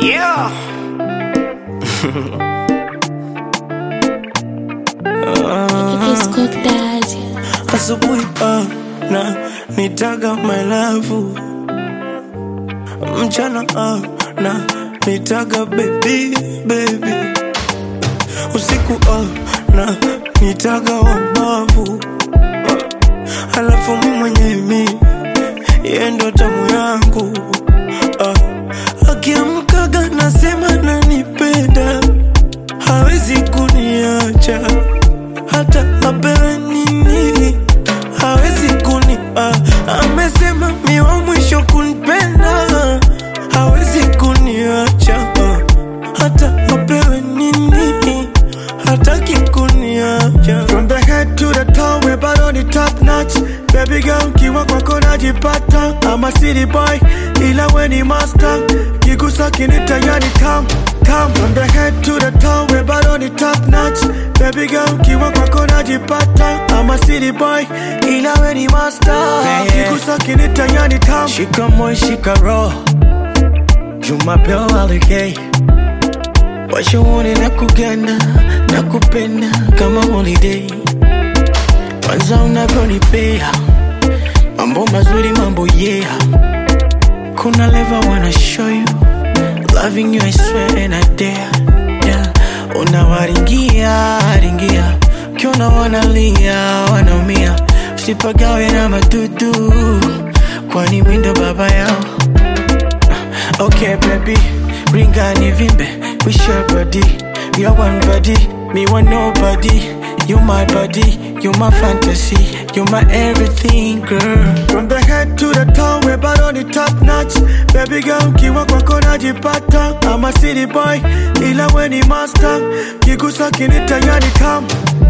Yeah. It's cook daddy. Asubuhi ah, na nitaga my love, mchana ah, na nitaga baby baby, usiku ah, na nitaga wabavu, ah, alafu mi mwenyewe mi yeye ndo tamu yangu ah, akiamkaga nasema nanipenda, hawezi kuniacha hata apewe nini hawezi kuni ah, amesema mi wa mwisho kunipenda hawezi kuniacha ah, hata apewe nini hataki kuniacha From the head to the toe, we bado ni top notch. Baby girl, kiwa kwako najipata. I'm a city boy, ila we ni master. Kigusa kinita yani tam tam. From the head to the toe, we bado ni top notch. Baby girl, kiwa kwako najipata. I'm a city boy, ila we ni master. Kigusa kinita yani tam. shika moyo shika roho jumapeo alikei washaone na kuganda na kupenda kama holiday kwanza unavyonipea mambo mazuri mambo yeah kuna leva wanna show you loving you I swear and I dare yeah. unawaringia ringia ukiona wanalia wanaumia usipagawe na madudu kwani mindo baba yao Okay, baby, ring ni vimbe. We share body, we are one body. Me want nobody. You my body, you my fantasy, you my everything, girl. From the head to the toe, we bado ni top notch. Baby girl, kiwa kwako najipata. I'm a city boy, ila we ni master. Kigusa kinita yani tam